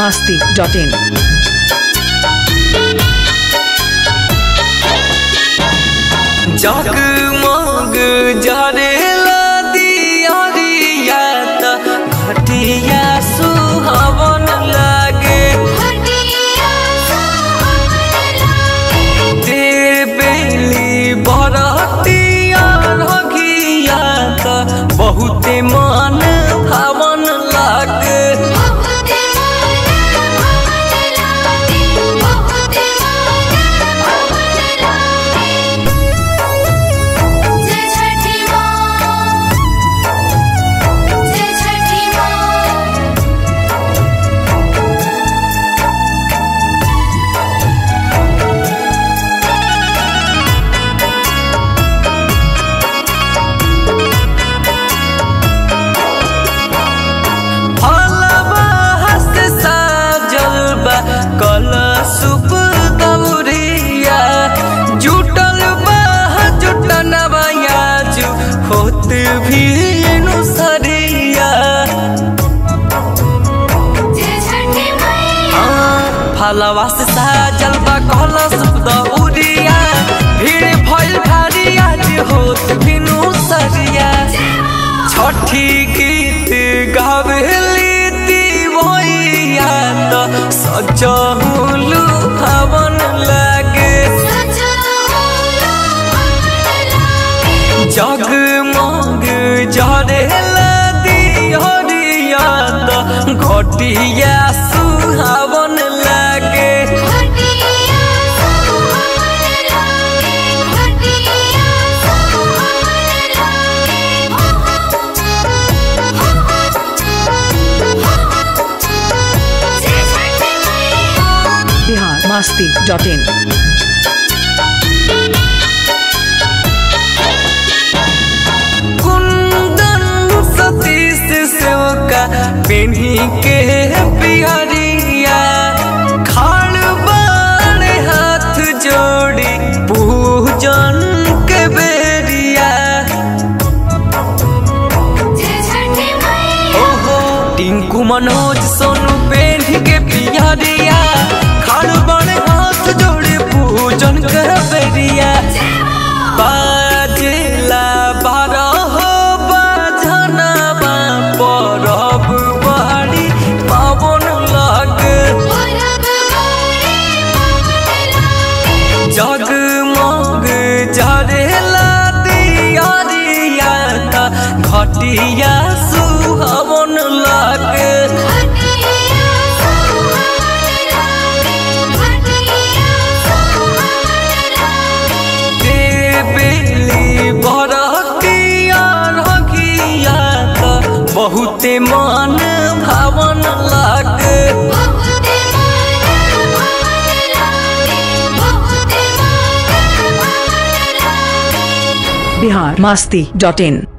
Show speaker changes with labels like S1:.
S1: masti.in.
S2: जगमग जरेला दियरिया त घटिया सुहावन लागे देबेली बरतिया रघिया त बहुते मन भावन लागे फलवा हस्त साजल बा कलशुप दौरिया जुटल बा जुटनवा याजु होत भीनु सरिया फलवा से साजल बा कलशुप दौरिया भीड़ भइल भारी आज होत भीनु सरिया छठी गीत गावेली दीवैया त सजहुलु हवन लागे जगमग जरेला दिहरिया त घटिया सुहावन लागे
S1: Bihar masti.in.
S2: कुंदन सतीश सेवका पेन्ही के पियरिया खाड़ बाण हाथ जोड़ी पूजन के बेरिया ओहो टिंकू मनोज सोनू पेन्ही के पियरिया खाड़ बाण हाथ जोड़ी पूजन के बेरिया बाजेला बारह बाजनवा परब बाड़ी पावन लागे जगमग जरेला दियरिया त घटिया सुहावन लागे देबेली बरतिया रघिया त बहुते मन भावन लागे
S1: Bihar masti.in.